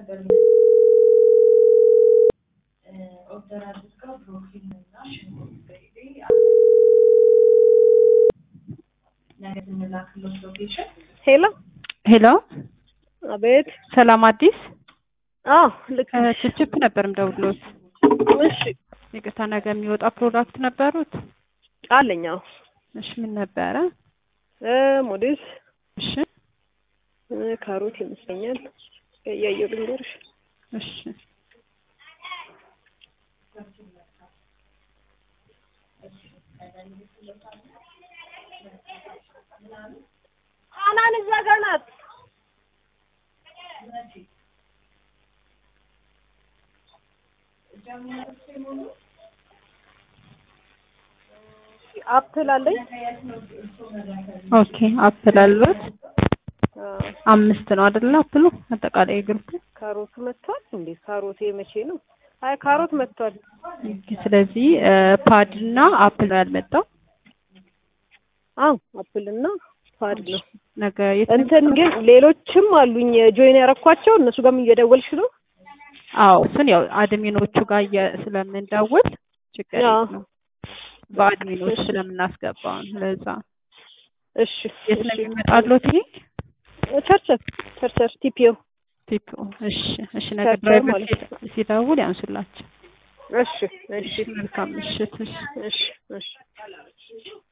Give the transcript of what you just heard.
ነበር ኦርደር አድርገው ብሮኮሊ እና ሽንኩርት በኢቤ ነገ ስንላክሎት ሎኬሽን ሄሎ ሄሎ አቤት። ሰላም አዲስ አዎ ልክ ነሽ። ችፕ ነበር ምደውሎት። እሺ ይቅርታ ነገ የሚወጣ ፕሮዳክት ነበሩት? አለኝ። አዎ እሺ ምን ነበረ? እ ሞዴስ እሺ እ ካሮት ይመስለኛል እያየሁ ልንገርሽ። እሺ አናን እዛ ጋር ናት። አፕል አለኝ። ኦኬ አፕል አልበት አዎ፣ አምስት ነው አይደለ? አፕሉ አጠቃላይ ግሩፕ ካሮቱ መጥቷል እንዴ? ካሮቴ መቼ ነው? አይ ካሮት መጥቷል። ስለዚህ ፓድ እና አፕል ነው ያልመጣው። አዎ አፕል እና ፓድ ነው። ነገ የት እንትን ግን ሌሎችም አሉኝ ጆይን ያረኳቸው እነሱ ጋርም እየደወልሽ ነው? አዎ እሱን ያው አድሚኖቹ ጋር እየ- ስለምንደውል ችግር አዎ። የለውም። በአድሚኖች እሺ። ስለምናስገባው ነው። ለዛ እሺ የት ነው እሺ። የሚመጣሉት? ይሄ ቸርቸር ቸርቸር ቲፒኦ ቲፕ እሺ፣ እሺ። ነገ ቸርቸር ድራይቨር ማለት ሲደ- ሲደውል ያንሱላቸው። እሺ እሺ መልካም ምሽት። እሺ። እሺ እሺ